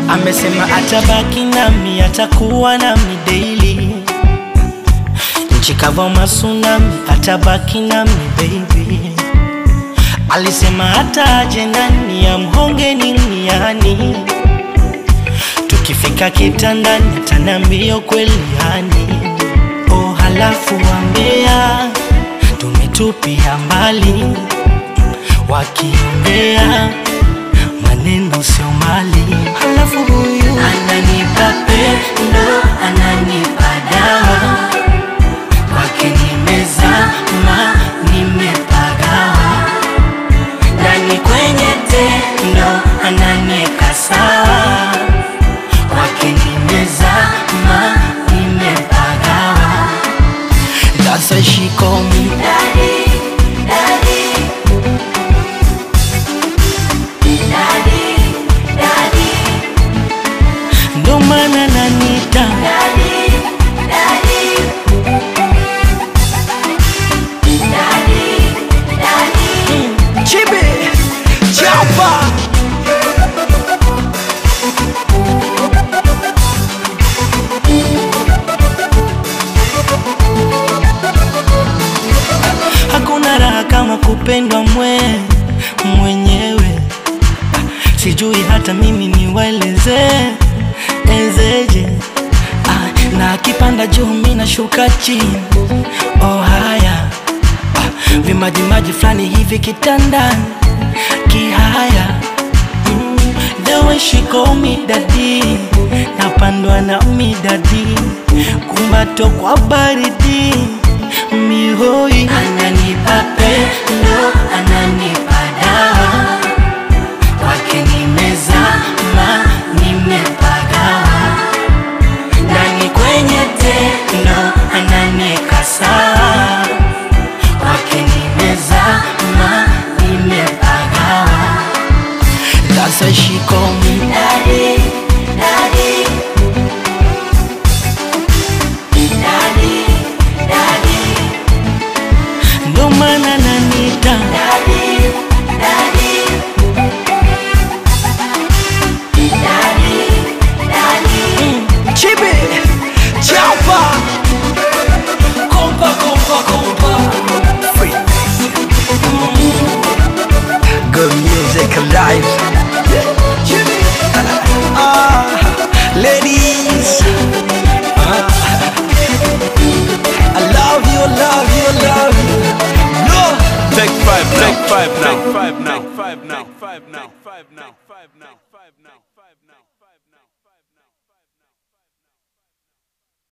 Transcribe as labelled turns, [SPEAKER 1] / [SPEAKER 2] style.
[SPEAKER 1] amesema atabaki nami, atakuwa nami daily. Nchi kavu masunami, atabaki nami baby. Alisema hata aje ndani ya mhonge niniani, tukifika kitandani ataniambia kweli yani. Oh, halafu wambea tumetupia mbali, wakiongea maneno sio mali. Halafu huyu ananipa pendo, ananipa dawa, kwake nimezama, nimepagawa ndani kwenye tendo, ananieka sawa, kwake nimezama, nimepagawa. That's why she call me
[SPEAKER 2] Daddy, daddy, daddy, daddy,
[SPEAKER 1] ndo maana nanita
[SPEAKER 2] daddy, daddy, daddy, daddy.
[SPEAKER 1] Chibi Chapa Hakuna raha kama kupendwa mwe mwenyewe, sijui hata mimi niwaeleze ezeje. Ah, na akipanda juu mi nashuka chini. Oh haya ah, vimajimaji fulani hivi kitandani kihaya mm, the way she call me daddy, napandwa na midadi kumbato kwa baridi mihoi ananipa pendo ananipa dawa kwake nimezama nimepagawa ndani kwenye tendo ananieka sawa kwake nimezama nimepagawa That's why she call me
[SPEAKER 2] Daddy, daddy, daddy, daddy,
[SPEAKER 1] ndo maana nanita
[SPEAKER 2] daddy, daddy, daddy, daddy.
[SPEAKER 1] Chibi Chapa Kompa kompa kompa Good music alive Ah, Ladies Ah, I love you, love you, love you No
[SPEAKER 3] Take five, take five now. Take five now. Take five now. Take five now. Take five now. Take five now. Take five now.